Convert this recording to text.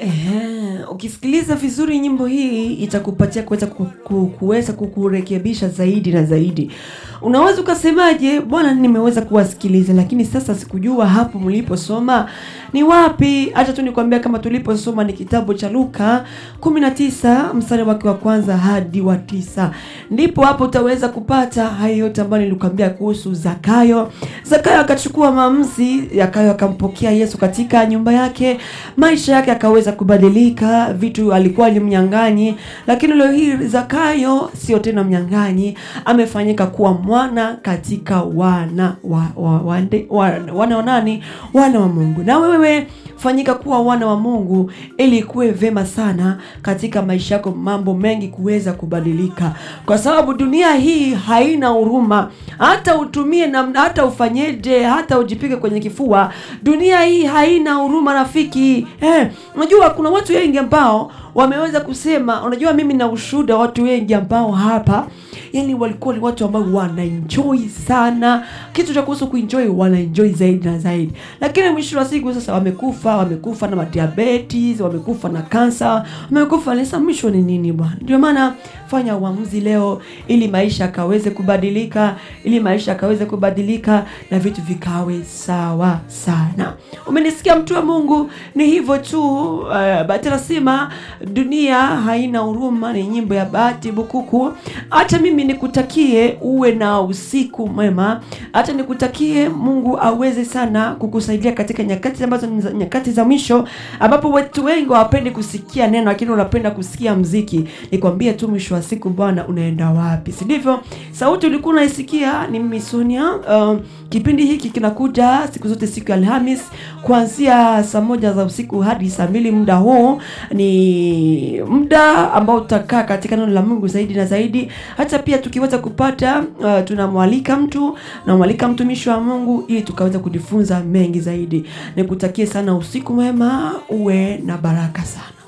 Ehe, ukisikiliza vizuri nyimbo hii itakupatia kuweza ku- ku- kuweza kukurekebisha zaidi na zaidi. Unaweza ukasemaje, bwana, nimeweza kuwasikiliza, lakini sasa sikujua hapo mliposoma ni wapi. Acha tu nikwambia kama tuliposoma ni kitabu cha Luka 19 mstari wake wa kwanza hadi wa tisa, ndipo hapo utaweza kupata hayo yote ambayo nilikwambia kuhusu Zakayo. Zakayo akachukua maamuzi, Zakayo akampokea Yesu katika nyumba yake, maisha yake akaweza kubadilika. Vitu alikuwa ni mnyang'anyi, lakini leo hii Zakayo sio tena mnyang'anyi, amefanyika kuwa mwana katika wana wa, wa, wa, wa, wana wa nani? Wana wa Mungu. Na wewe fanyika kuwa wana wa Mungu ili kuwe vema sana katika maisha yako, mambo mengi kuweza kubadilika, kwa sababu dunia hii haina huruma. Hata utumie namna, hata ufanyeje, hata ujipige kwenye kifua, dunia hii haina huruma rafiki. Eh, unajua kuna watu wengi ambao wameweza kusema, unajua mimi na ushuhuda watu wengi ambao hapa yani walikuwa ni watu ambao wanaenjoy sana kitu cha kuhusu kuenjoy, wanaenjoy zaidi na zaidi, lakini mwisho wa siku sasa wamekufa, wamekufa na madiabetes, wamekufa na kansa, wamekufa sasa. Mwisho ni nini bwana? Ndio maana fanya uamuzi leo, ili maisha akaweze kubadilika, ili maisha akaweze kubadilika na vitu vikawe sawa sana. Umenisikia mtu wa Mungu? Ni hivyo tu. Uh, Bahati nasema dunia haina huruma, ni nyimbo ya Bahati Bukuku. Hata mimi nikutakie uwe na usiku mwema, hata nikutakie Mungu aweze sana kukusaidia katika nyakati ambazo ni za- nyakati za mwisho, ambapo watu wengi hawapendi kusikia neno, lakini unapenda kusikia mziki. Nikwambie tu mwisho wa siku, Bwana unaenda wapi, si ndivyo? Sauti ulikuwa unaisikia ni mimi Sonia. Uh, kipindi hiki kinakuja siku zote siku ya Alhamis kuanzia saa moja za usiku hadi saa mbili. Muda huu ni muda ambao tutakaa katika neno la Mungu zaidi na zaidi. Hata pia tukiweza kupata uh, tunamwalika mtu namwalika mtumishi wa Mungu ili tukaweza kujifunza mengi zaidi. Nikutakie sana usiku mwema, uwe na baraka sana.